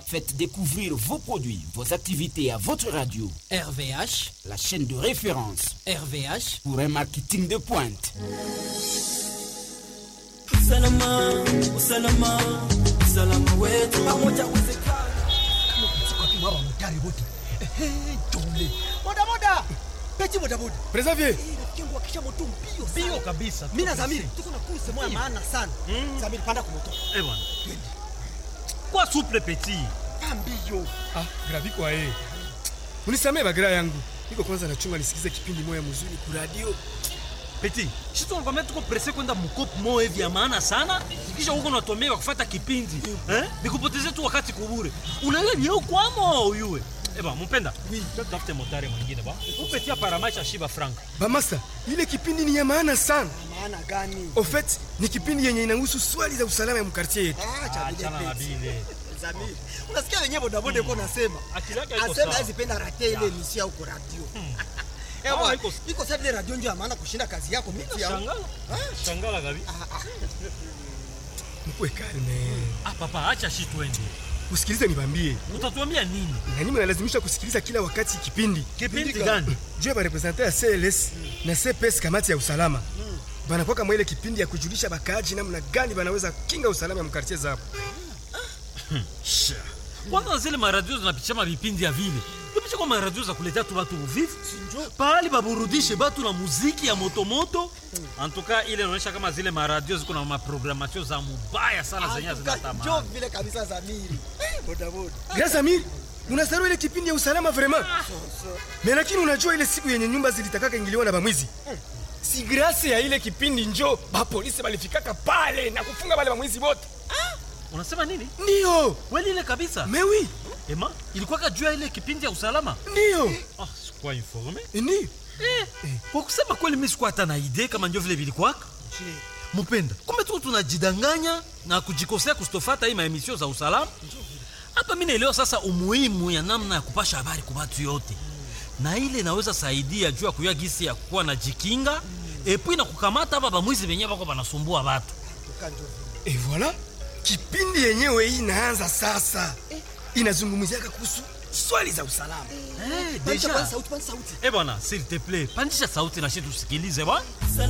Faites découvrir vos produits, vos activités à votre radio. RVH, la chaîne de référence RVH pour un marketing de pointe. Usalama, usalama, usalama wetu pamoja uwezekana. Kama kwa mtari wote. Eh, jole. Boda boda. Peti boda boda. Preserve. Kingu akisha moto mbio sana. Bio kabisa. Mimi na Zamiri tuko na kurse moja maana sana. Zamiri panda kwa moto. Eh bwana. Kwa souple petit. Pambio. Ah, graviko ae. Unisamee bagira yangu. Niko kwanza nachunga nisikize kipindi moya mzuri ku radio. Petit, si tunakwambia tuko presse kwenda mkopo moja hivi ya maana sana, kisha huko unatomea kufuata kipindi. Eh? Nikupotezee tu wakati kubure. Unaelewa ni huko kwamo uyue. Eh ba, mpenda. Oui, tutafute motari mwingine ba. Upetia paramaisha shiba frank. Ba masa, ile kipindi ni ya maana sana. Maana gani? Au fait, ni kipindi yenye inahusu swali za usalama ya mkartie yetu. Ah, cha Achana na bile. bile. Zamiri. Unasikia wenyewe boda boda yuko nasema. Akili yake haiko Asema sawa. hizi penda rate ile emission huko radio. Ah, Ewa, iko- iko sasa ile radio ndio ya maana kushinda kazi yako miti ya. Shangala. Shangala gabi. Mkwe kalme. Ah papa, acha shi twende. Usikilize nibambie. Utatuambia nini? Na nini mnalazimisha kusikiliza kila wakati kipindi? Kipindi gani? Juu ya barepresente ya CLS na CPS kamati ya usalama. Banakuwa kama ile kipindi ya kujulisha bakaaji namna gani banaweza kinga usalama ya mkartie zao. kwanza zile maradio zinapitisha mavipindi ya vile ipisha kwa maradio za kuletea tu batu uvivu pahali baburudishe batu na muziki ya motomoto antuka ile inaonyesha kama zile maradio ziko na maprogramatio za mubaya sana zenye Njoo zinatamani vile kabisa Zamiri. Eh, Boda boda. Grâce Amir, unasarau ile kipindi ya usalama vraiment. Mais lakini unajua ile siku yenye nyumba zilitakaka ingiliwa na bamwizi. Si grâce ya ile kipindi njo ba polisi balifikaka pale na kufunga wale bamwizi wote. unasema nini Ndio. kweli ile kabisa Mais oui, ema ilikuwaka juu ya ile kipindi ya usalama ndio. ah, sikuwa informe Ndio. eh, kwa kusema kweli mi sikuwa hata na idee kama ndio vile vilikwaka mupenda kumbe tuko tunajidanganya na kujikosea kustofata hii maemisio za usalama hapa mi naelewa sasa umuhimu ya namna ya kupasha habari kwa watu yote na ile inaweza saidia juu ya kuya gisi ya kuwa na jikinga epui na kukamata hapa bamwizi venye bako banasumbua watu Et voilà, kipindi yenyewe hii inaanza sasa. Inazungumziaka kuhusu swali za usalama. eh, Deja deja sauti, sauti. eh bwana s'il te plaît pandisha sauti na shi tusikilize bwana